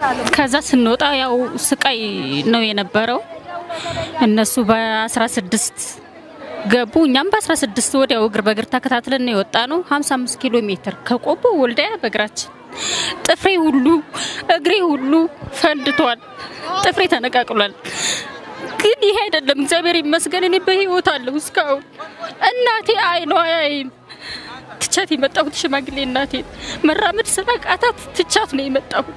ከዛ ስንወጣ ያው ስቃይ ነው የነበረው። እነሱ በ16 ገቡ፣ እኛም በ16 ወዲያው እግር በእግር ተከታትለን ነው የወጣ ነው። 55 ኪሎ ሜትር ከቆቦ ወልዳያ በእግራችን ጥፍሬ ሁሉ እግሬ ሁሉ ፈንድቷል። ጥፍሬ ተነቃቅሏል። ግን ይሄ አይደለም። እግዚአብሔር ይመስገን እኔ በህይወት አለሁ እስካሁን። እናቴ አይኗ አያይም። ትቻት የመጣሁት ሽማግሌ እናቴ መራመድ ስላቃታት ትቻት ነው የመጣሁት።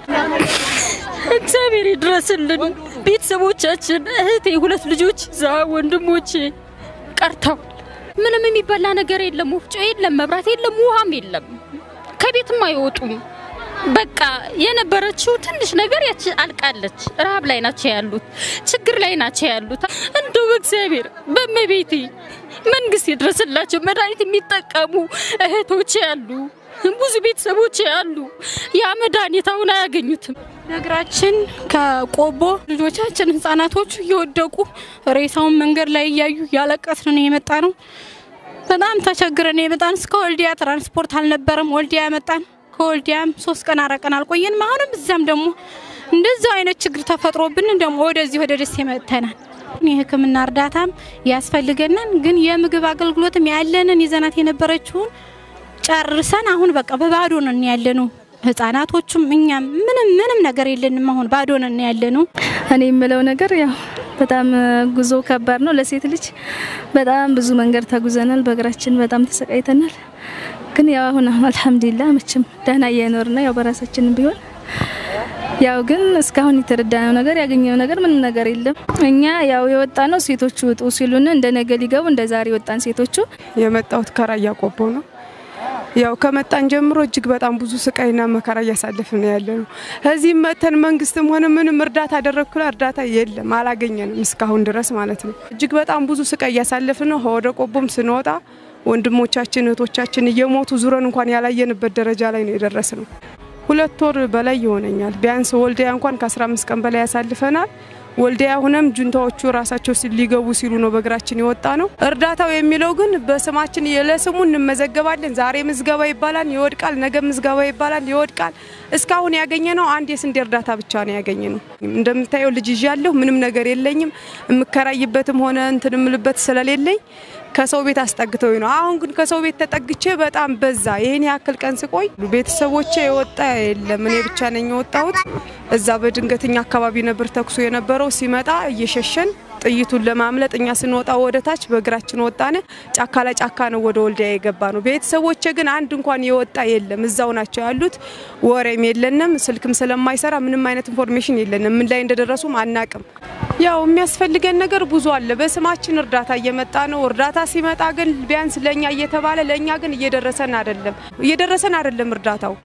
እግዚአብሔር ይድረስልን። ቤተሰቦቻችን፣ እህቴ፣ ሁለት ልጆች ዛ ወንድሞቼ ቀርተው ምንም የሚበላ ነገር የለም፣ ወፍጮ የለም፣ መብራት የለም፣ ውሃም የለም። ከቤትም አይወጡም። በቃ የነበረችው ትንሽ ነገር ያቺ አልቃለች። ረሀብ ላይ ናቸው ያሉት፣ ችግር ላይ ናቸው ያሉት። እንደው እግዚአብሔር በመቤቴ መንግስት ይድረስላቸው። መድኃኒት የሚጠቀሙ እህቶች ያሉ፣ ብዙ ቤተሰቦች ያሉ ያ መድኃኒት አሁን አያገኙትም። ነግራችን ከቆቦ ልጆቻችን ህጻናቶቹ እየወደቁ ሬሳውን መንገድ ላይ እያዩ ያለቀስን ነው የመጣ ነው። በጣም ተቸግረን የመጣን እስከ ወልዲያ ትራንስፖርት አልነበረም። ወልዲያ መጣን። ከወልዲያም ሶስት ቀን አረቀን አልቆየንም። አሁንም እዚያም ደግሞ እንደዚሁ አይነት ችግር ተፈጥሮብን ደግሞ ወደዚህ ወደ ደሴ መጥተናል። የሕክምና እርዳታም ያስፈልገናል። ግን የምግብ አገልግሎትም ያለንን ይዘናት የነበረችውን ጨርሰን አሁን በቃ በባዶ ነን ያለነው። ህጻናቶቹም እኛም ምንም ምንም ነገር የለንም። አሁን ባዶ ነን ያለነው። እኔ የምለው ነገር ያው በጣም ጉዞ ከባድ ነው ለሴት ልጅ። በጣም ብዙ መንገድ ተጉዘናል። በእግራችን በጣም ተሰቃይተናል። ግን ያው አሁን አልሐምዱሊላህ መቼም ደህና እየኖር ነው ያው በራሳችንም ቢሆን ያው ግን እስካሁን የተረዳነው ነገር ያገኘነው ነገር ምንም ነገር የለም። እኛ ያው የወጣ ነው ሴቶቹ ውጡ ሲሉን እንደ ነገ ሊገቡ እንደ ዛሬ ወጣን ሴቶቹ። የመጣሁት ከራያ ቆቦ ነው። ያው ከመጣን ጀምሮ እጅግ በጣም ብዙ ስቃይና መከራ እያሳለፍን ነው ያለ ነው። እዚህም መተን መንግስትም ሆነ ምንም እርዳታ አደረግኩላ እርዳታ የለም አላገኘንም እስካሁን ድረስ ማለት ነው። እጅግ በጣም ብዙ ስቃይ እያሳለፍን ነው። ወደ ቆቦም ስንወጣ ወንድሞቻችን እህቶቻችን እየሞቱ ዙረን እንኳን ያላየንበት ደረጃ ላይ ነው የደረስ ነው። ሁለት ወር በላይ ይሆነኛል። ቢያንስ ወልዲያ እንኳን ከ15 ቀን በላይ ያሳልፈናል። ወልዲያ ሁነም ጁንታዎቹ ራሳቸው ሊገቡ ሲሉ ነው በእግራችን የወጣ ነው። እርዳታው የሚለው ግን በስማችን ለስሙ እንመዘገባለን። ዛሬ ምዝገባ ይባላል ይወድቃል፣ ነገ ምዝገባ ይባላል ይወድቃል። እስካሁን ያገኘ ነው አንድ የስንዴ እርዳታ ብቻ ነው ያገኘ ነው። እንደምታየው ልጅ ይዣለሁ፣ ምንም ነገር የለኝም። የምከራይበትም ሆነ እንትን የምልበት ስለሌለኝ ከሰው ቤት አስጠግተው ነው። አሁን ግን ከሰው ቤት ተጠግቼ በጣም በዛ። ይሄን ያክል ቀን ስቆይ ቤተሰቦቼ የወጣ የለም፣ እኔ ብቻ ነኝ የወጣሁት። እዛ በድንገተኛ አካባቢ ነበር ተኩሶ የነበረው። ሲመጣ እየሸሸን ጥይቱን ለማምለጥ እኛ ስንወጣ ወደ ታች በእግራችን ወጣን። ጫካ ለጫካ ነው ወደ ወልዲያ የገባ ነው። ቤተሰቦቼ ግን አንድ እንኳን የወጣ የለም፣ እዛው ናቸው ያሉት። ወሬም የለንም፣ ስልክም ስለማይሰራ ምንም አይነት ኢንፎርሜሽን የለንም። ምን ላይ እንደደረሱም አናቅም። ያው የሚያስፈልገን ነገር ብዙ አለ። በስማችን እርዳታ እየመጣ ነው። እርዳታ ሲመጣ ግን ቢያንስ ለእኛ እየተባለ ለእኛ ግን እየደረሰን አይደለም፣ እየደረሰን አይደለም እርዳታው